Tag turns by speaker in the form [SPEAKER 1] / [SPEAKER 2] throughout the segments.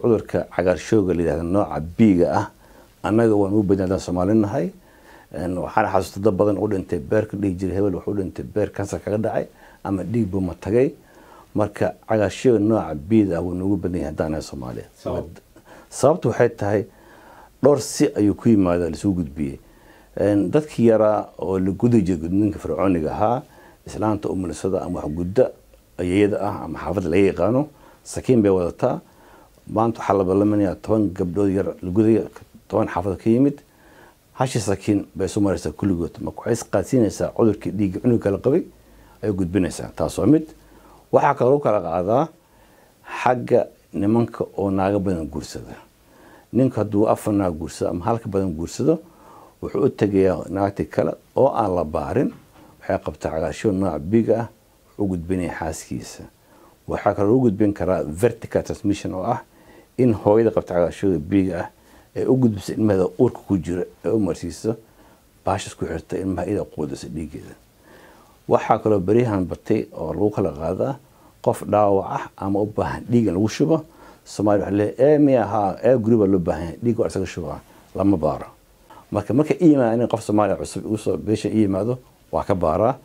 [SPEAKER 1] cudurka cagaarshooga layihahda nooca biiga ah annaga waan ugu badnay haddaan soomaali nahay waxaana xasuusta dad badan u dhintay beerka dhihi jiray hebel wuxuu dhintay beer kansar kaga dhacay ama dhiig buu ma tagay marka cagaarshooga nooca biida ah wuu noogu badan yahay haddaan nahay soomaaliya sababtu waxay tahay dhowr si ayuu ku yimaada lasuu gudbiyey dadkii yaraa oo la gudi jiray gudniinka fircooniga ahaa islaanta umulisada ama waxgudda ayayada ah ama xaafadda laga yaqaano sakiin bay wadataa maanta waxaa la ballaminayaa toban gabdhood yar la gudaya toban xaafada ka yimid hashi sakiin bay isu maraysaa kulligood marka waxay isqaadsiinaysaa cudurkii dhiigga cunuga kala qabay ayay gudbinaysaa taas waa mid waxaa kaloo lagu kala qaadaa xagga nimanka oo naaga badan guursada ninku hadduu afar naag guursado ama halka badan guursado wuxuu u tegayaa naagti kale oo aan la baarin waxay qabtaa cagaasho nooca biiga ah wuxuu gudbinaya xaaskiisa waxaa kaloo lagu gudbin karaa vertical transmission oo ah in hooyada qabta cagaashooda biiga ah ay u gudbiso ilmaheeda uurka ku jira ee u marsiiso baashas ku xirta ilmaha ida quudisa dhiigeeda waxaa kaloo beryahan batay oo lagu kala qaadaa qof dhaawac ah ama u baahan dhiig in lagu shubo somalia waxa leeyahay ee miya haa ee guri baa loo baahan yahay dhiig waa isaga shubaa lama baaro marka marka i yimaada in qof soomaaliya cusub igu soo beesha i yimaado waa ka baaraa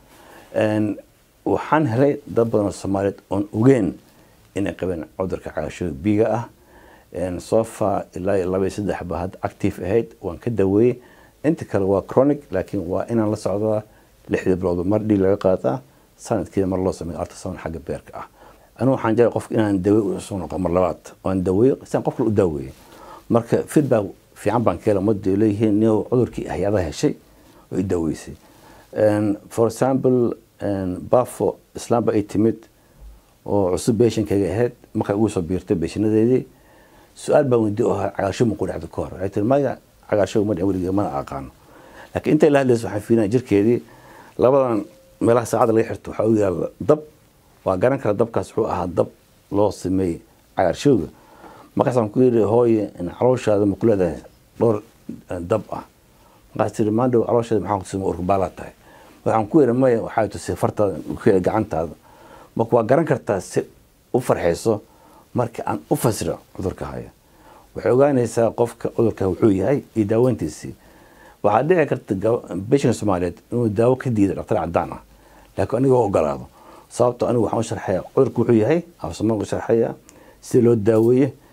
[SPEAKER 1] waxaan helay dad badan oo soomaaliyeed oon ogeen inay qabeen cudurka cagaashooda biiga ah sofa ilaa iyo laba iyo saddex baa hadda active ahayd waan ka daweeyey inta kale waa chronic laakiin waa inaan la socdaa lixdii biloodba mar dhiig laga qaataa sanadkiida mar loo sameeyo ultrasound xagga beerka ah anigu waxaan jeclay qofka inaan dawe usoo noqo mar labaad oan daweeyo siaan qof kale u daaweeyo marka feedback fiican baan ka hela ummadda leeyihiin nin cudurkii hay-adaha heshay oo i daaweysay for example bafo islaamba ay timid oo cusub beeshankayga ahayd markay ugu soo biirtay beeshanadeedii su-aal baan weydiy oo ahaa cagaarsho ma ku dhacda ka hor waxay tiri maya cagaarsho ma dhicin weligeed mana aqaano laakiin intay la hadlayso waxaan fiirinaya jirkeedii labadan meelaha saacadda laga xirto waxaa u yaalla dab waa garan kara dabkaas wuxuu ahaa dab loo sameeyey cagaarshooga markaasaan ku yidhi hooye calooshaada ma ku leedahay dhowr dab ah markaas tiri maandhow caloosheeda maxaa kutusay ma urkubaalaa tahay waxaan ku yidhi maya waxaa tusay fartaada gacantaada marka waa garan kartaa si u farxayso marka aan u fasiro cudurka haya waxay ogaanaysaa qofka cudurka wuxuu yahay iyo daaweyntiisii waxaa dhici karta beshanka soomaaliyeed inuu daawo ka diido dhaktar cadaan ah laakiin anigoo ogolaado sababto anigu waxaan u sharxaya cudurka wuxuu yahay afsoomaaliga u sharxaya sida loo daaweeye